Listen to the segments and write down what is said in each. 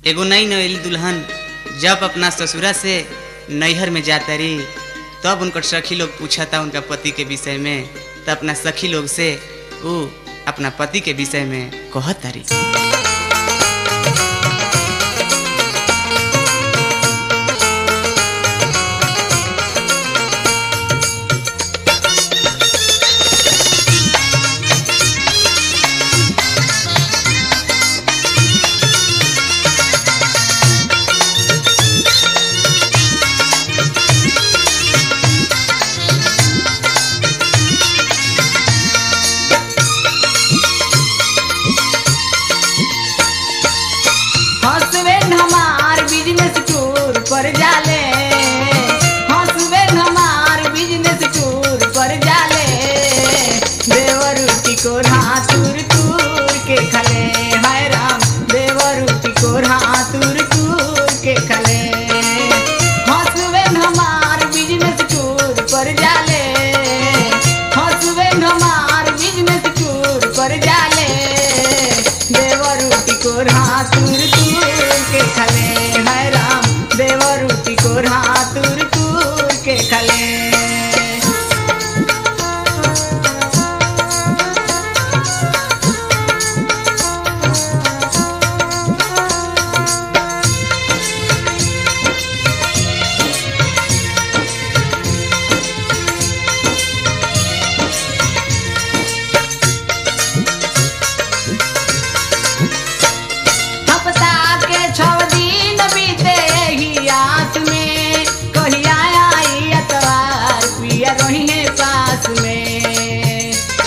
एगो नई नवेली दुल्हन जब अपना ससुरा से नैहर में जाता रही तब उनकर सखी लोग पूछता उनका पति के विषय में तब अपना सखी लोग से उ अपना पति के विषय में कहत तारी हसबैंड हमार बिजनेस टूर पर जाले हसबैंड हमार बिजनेस टूर पर जाले देवरुटी को हाथुर तूर के खले हाय राम देवरुटी को हाथुर तूर के खले हसबैंड हमार बिजनेस टूर पर जाले हसबैंड हमार बिजनेस टूर पर जाले देवरूटी को हाथुर तूर के खले हाय राम देवरूटी को हाथुर तूर के खले हफ्ता के छव दिन बीते ही आस में कहिया आई अतवार पिया रही पास में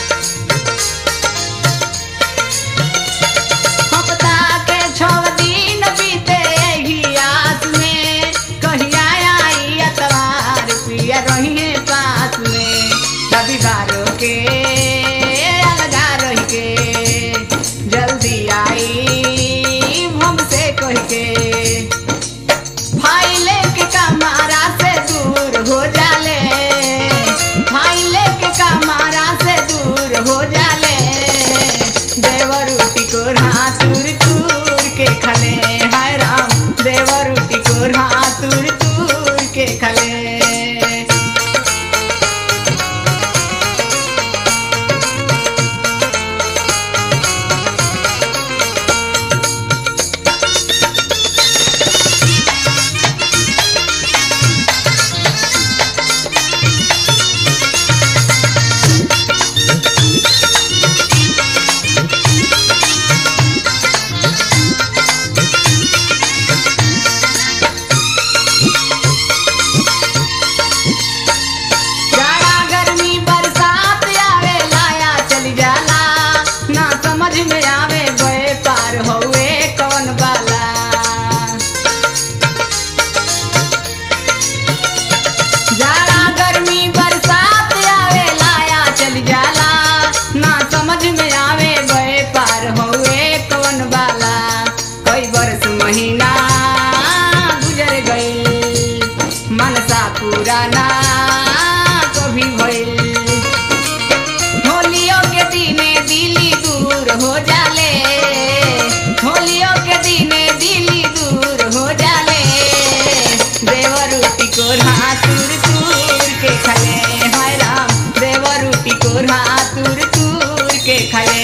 हफ्ता के छव दिन बीते ही आस में कहिया आई अतवार पिया रही पास में रविवारों के अलगा रह के जल्दी आई हमसे कह के फाइले के कमारा से दूर हो जाले फाइले के कमारा से दूर हो जाले देवरूटी को हाथुर तूर के खले हाय राम देवरूटी को हाथुर तूर के खले जाड़ा गर्मी बरसात आवे लाया चली जाला ना समझ में आवे गए पार होए कौन बाला जाड़ा गर्मी बरसात आवे लाया चली जाला ना समझ में आवे गए पार होए कौन बाला कई बरस महीना गुजर गई मनसा पुराना कभी भइल होलियों के दिने दिली दूर हो जाले होलियों के दिने दिली दूर हो जाले देवरूटी को हाथुर तूर के खले हाय राम देवरूटी को हाथुर तूर के खले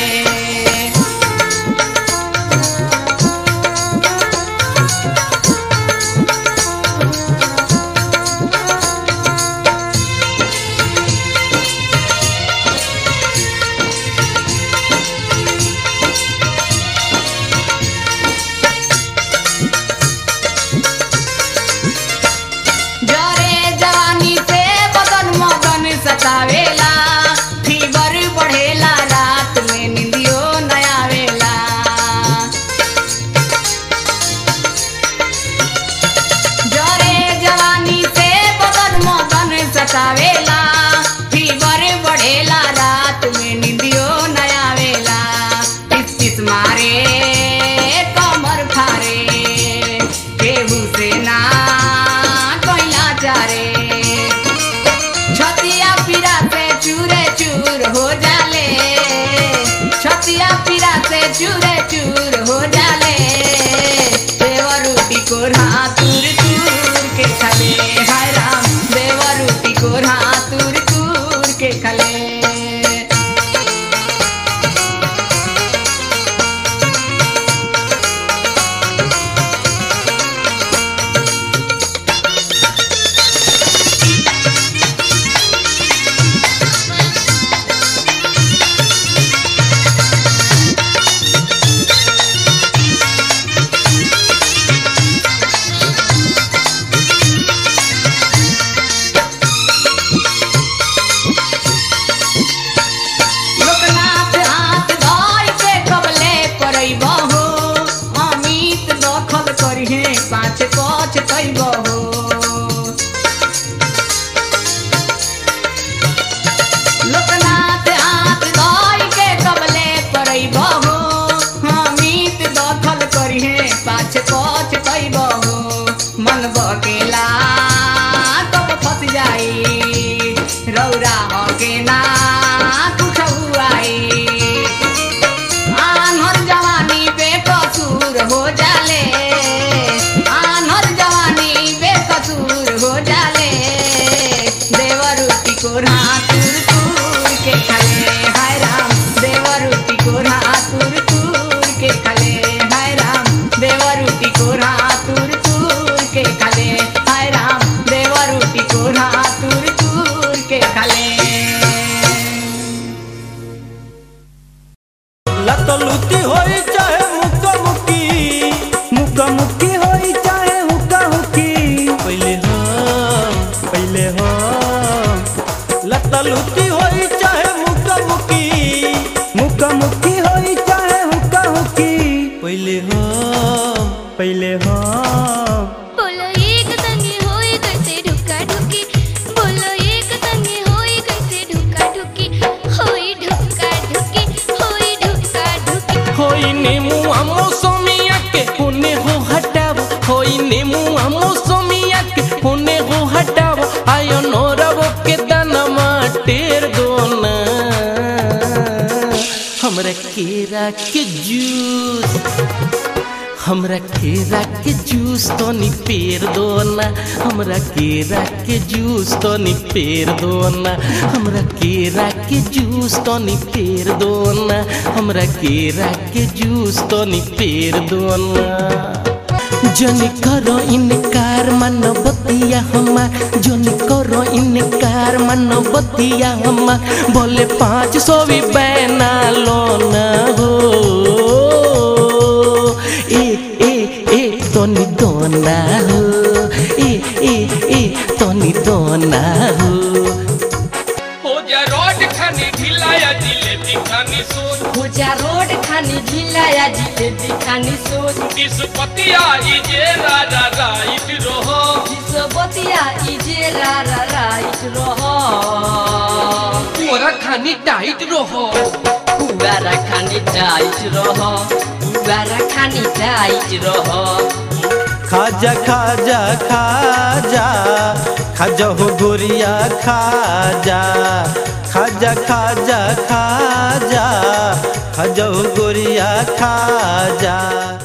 जरे जवानी से बदन मगन सतावेला फीवर बढ़ेला रात में निंदियो न आवेला जरे जवानी से बदन मगन सतावेला फीवर बढ़ेला रात में निंदियो न आवेला टिस टिस मारे कमर फारे केहू से ना कोइला चारे छतिया पीरा से चूरे चूर हो जाले छतिया पीरा से चूरे चूर हो जाले देव पाछे पछ कैब हो लोकनाथ हाथ धोई के कबले करैब हो हमीत दखल करिहे पाछे पछ कैब हो मन बकेला तब फस जाई रौरा हके ना कुछ आई आन्हर जवानी बेकसूर हो जाले आन्हर जवानी बेकसूर हो जाले देवरुति को तुर तुर के खले हाय राम देवरुति को तुर तुर के खले हाय राम देवरुति को तुर तुर के खले हाय राम देवरुति को तुर तुर के खले लतलुती होई चाहे मुक्का मुक्की मुक्का मुक्की होई चाहे हुक्का हुक्की पहले हम पहले हम लतलुती होई चाहे मुक्का मुक्की मुक्का मुक्की होई चाहे हुक्का हुक्की पहले हम पहले हम बोलो एक संगे होई कैसे ढुका ढुकी बोलो एक संगे होई कैसे ढुका ढुकी होई ढुका ढुकी होई ढुका ढुकी होई नेमू आमो सोमिया के होने हो हटाव होई नेमू आमो सोमिया के होने हो हटाव आयो नोरव के दानमा टेर दोना हमरा केरा के जूस हमरा केरा के जूस तो नी पेर दो ना हमरा केरा के जूस तो नी पेर दो ना हमरा केरा के जूस तो नी पेर दो ना हमरा केरा के जूस तो नी पेर दो ना जनी करो इनकार मानो बतिया हमार जनी करो इनकार मानो बतिया हमार बोले पाँच सौ भी बैना लो ना हो ए ए ए तनी दोना हो ए ए ए तनी दोना हो हो जा रोड खानी ढिलाया जिलेबी खानी सोच भुजा रोड खानी ढिलाया जिलेबी खानी सोच डिस्पतिया इजे रा रा राइट रहो बतिया इजे रा रा राइट रह पूरा खानी टाइट रहो पुवारा खानी टाइट रह पुवारा खानी टाइट रह खाजा खाजा खाजा खाजा हो गोरिया खाजा खाजा खाजा खाजा खाजा हो गोरिया खाजा